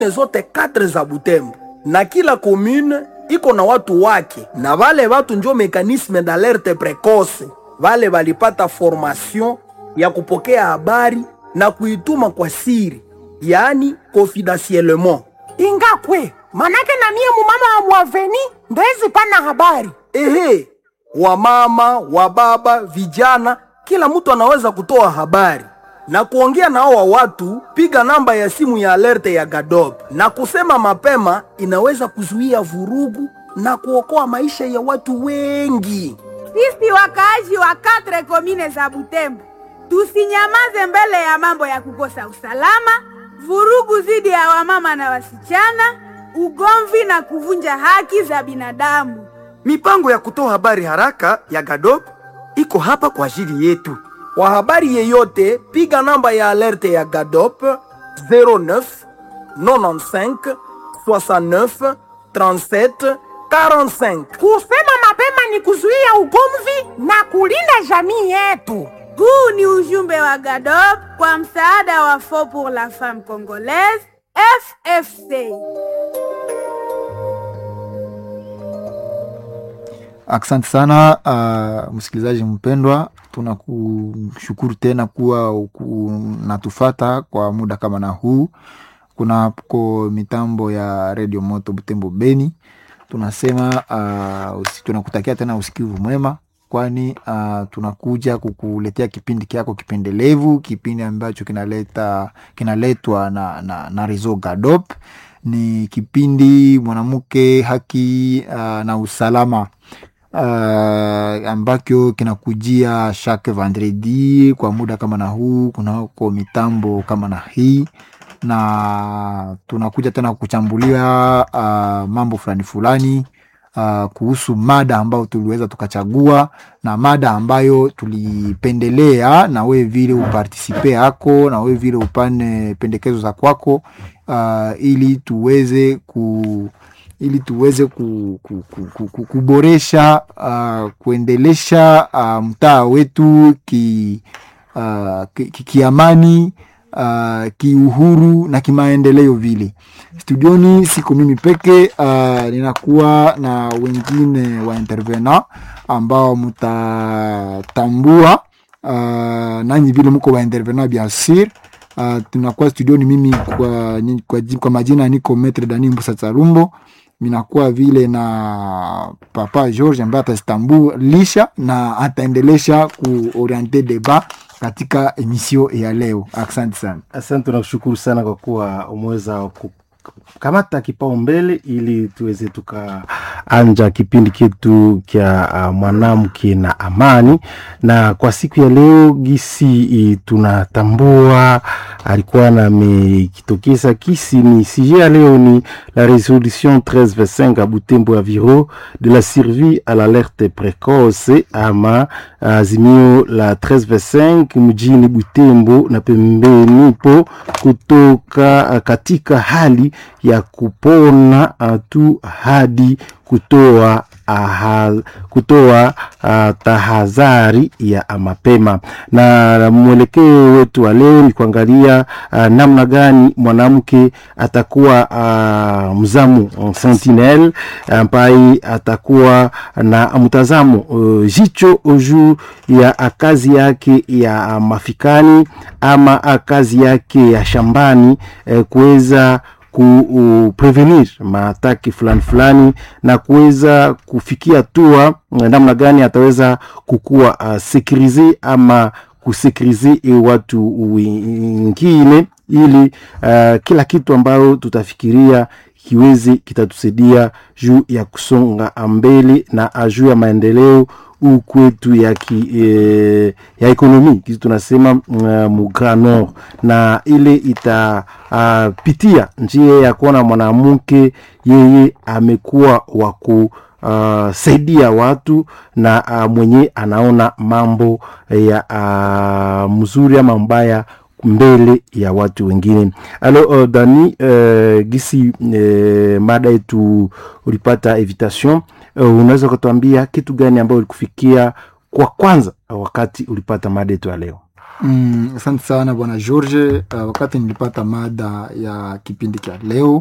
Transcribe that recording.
zote katre za Butembo na kila commune iko na watu wake, na vale watu njo mekanisme d'alerte precoce. Vale valipata formation ya kupokea habari na kuituma kwa siri, yaani confidentiellement. ingakwe manake na mie mumama wa mwaveni ndezi pana habari Ehe, wamama, wababa, vijana, kila mtu anaweza kutoa habari na kuongea na hawa watu. Piga namba ya simu ya alerte ya Gadob na kusema mapema, inaweza kuzuia vurugu na kuokoa maisha ya watu wengi. Sisi wakaaji wa katre komine za Butembo tusinyamaze mbele ya mambo ya kukosa usalama, vurugu dhidi ya wamama na wasichana, ugomvi na kuvunja haki za binadamu. Mipango ya kutoa habari haraka ya Gadop iko hapa kwa ajili yetu. Kwa habari yeyote, piga namba ya alerte ya Gadop 09 95 69 37 45. kusema mapema ni kuzuia ugomvi na kulinda jamii yetu Huu ni ujumbe wa GADOP kwa msaada wa Fond pour la Femme Congolaise FFC. Asante sana uh, msikilizaji mpendwa, tunakushukuru tena kuwa unatufata kwa muda kama na huu. Kunako mitambo ya redio moto Butembo Beni, tunasema uh, usi, tunakutakia tena usikivu mwema, kwani uh, tunakuja kukuletea kipindi kyako kipendelevu, kipindi ambacho kinaleta kinaletwa na, na, na Rezo Gadop. Ni kipindi mwanamke haki uh, na usalama uh, ambacho kinakujia chaque vendredi kwa muda kama na huu kunako mitambo kama na hii na tunakuja tena kuchambulia uh, mambo fulani fulani uh, kuhusu mada ambayo tuliweza tukachagua na mada ambayo tulipendelea na wewe vile upartisipe yako na wewe vile upane pendekezo za kwako uh, ili tuweze ku ili tuweze ku, ku, ku, ku, ku, kuboresha uh, kuendelesha uh, mtaa wetu ki, uh, ki, ki, kiamani uh, kiuhuru na kimaendeleo vile. Studioni siko mimi peke uh, ninakuwa na wengine wa intervena ambao mtatambua uh, nanyi vile mko wa intervena bien sur uh, tunakuwa studioni mimi kwa, kwa, kwa majina niko Metre Dani Mbusa Tsarumbo minakuwa vile na papa George ambaye atatambulisha na ataendelesha kuoriente deba katika emisio ya leo. Asante sana. Asante, tunakushukuru sana kwa kuwa umeweza kukamata kipaumbele ili tuweze tukaanja kipindi chetu kya uh, mwanamke na amani. Na kwa siku ya leo gisi i, tunatambua alikuwa namekitokeza kisi ni sije ya leo ni la resolution 1325 a Butembo ya viro de la survie à l'alerte précoce ama azimio la 1325 mjini Butembo na pembeni po kutoka uh, katika hali ya kupona uh, tu hadi kutoa aha, kutoa uh, tahadhari ya mapema. Na mwelekeo wetu wa leo ni kuangalia uh, namna gani mwanamke atakuwa uh, mzamu sentinel ambaye atakuwa na mtazamo uh, jicho juu ya kazi yake ya mafikani ama kazi yake ya shambani eh, kuweza kuprevenir maataki fulani fulani na kuweza kufikia hatua namna gani ataweza kukuwa uh, sekurize ama kusekurize watu wengine ili uh, kila kitu ambayo tutafikiria kiweze kitatusaidia juu ya kusonga mbele na juu ya maendeleo huu kwetu ya, ki, e, ya ekonomi kitu tunasema uh, mu Grand Nord na ile itapitia uh, njia ya kuona mwanamke yeye amekuwa wa kusaidia uh, watu na uh, mwenye anaona mambo ya uh, mzuri ama mbaya mbele ya watu wengine. Alo uh, Dani uh, gisi uh, mada yetu ulipata invitation uh, unaweza kutuambia kitu gani ambayo ulikufikia kwa kwanza wakati ulipata mada yetu ya leo? Mm, asante sana bwana George. Uh, wakati nilipata mada ya kipindi cha leo